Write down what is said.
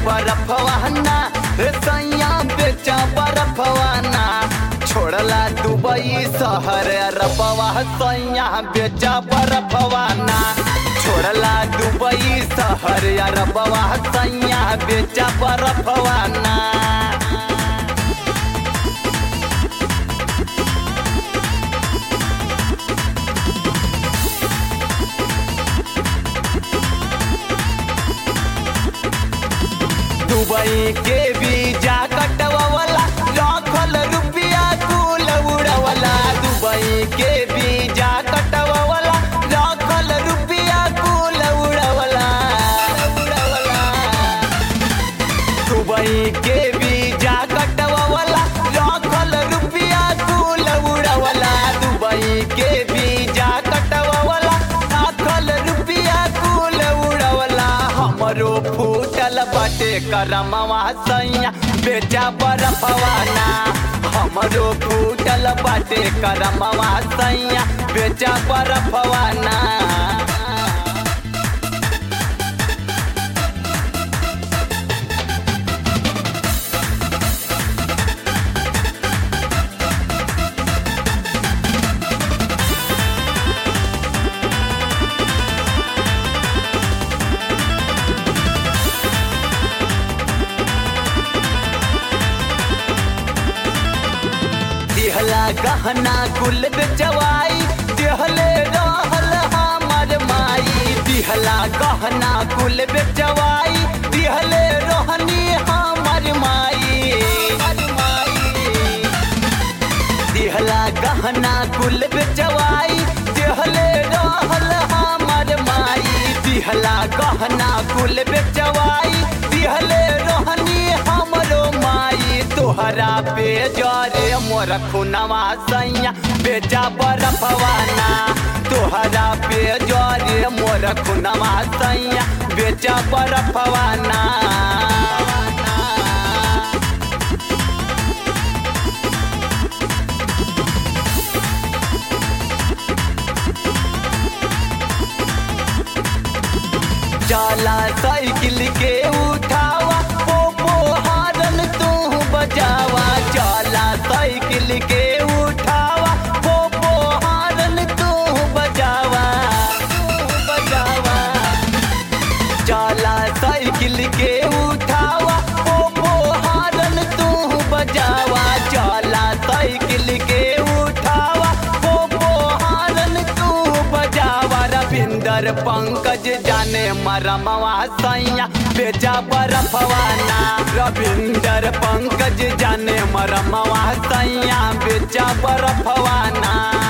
बरफवाना रे सैया बेचा बरफवाना छोड़ला दुबई शहर अरबवा सैया बेचा बरफवाना छोड़ला दुबई शहर अरबवा सैया बेचा बरफवाना दुबई के वीजा कटवाला लाखल रुपया कुल उड़वला दुबई के वीजा कटवाला लाखल रुपया कुल उड़वला उड़वला दुबई के वीजा कटवाला लाखल रुपया कुल उड़वला दुबई के वीजा कटवाला लाखल रुपया कुल उड़वला हमरो फूटल बाटे करमवा सैया बेचा बरफवाना हमरो फूटल बाटे करमवा सैया बेचा बरफवाना दिहला गहना कुल बेचवाई दिहले रहल हमर माई दिहला गहना कुल बेचवाई दिहले रहनी हमर माई दिहला गहना कुल बेचवाई दिहले रहल हमर माई दिहला गहना कुल बेचवाई दिहले रहनी हमरो माई तोहरा पे जरे मोर खुनवा सैया बेचा बरफवाना तोहरा पे जरे मोर खुनवा सैया बेचा बरफवाना जाला साइकिल के उठावा पोपो हारन तू बजावा जाला साइकिल के उठावा पोपो हारन तू बजावा तू बजावा जाला साइकिल के उठावा पोपो हारन तू बजावा जाला साइकिल के उठावा पोपो हारन तू बजावा रविंदर पंकज जाने मरमवा सैया बेचा बरफवाना रविंदर पंकज जाने मरमवा सैया बेचा बरफवाना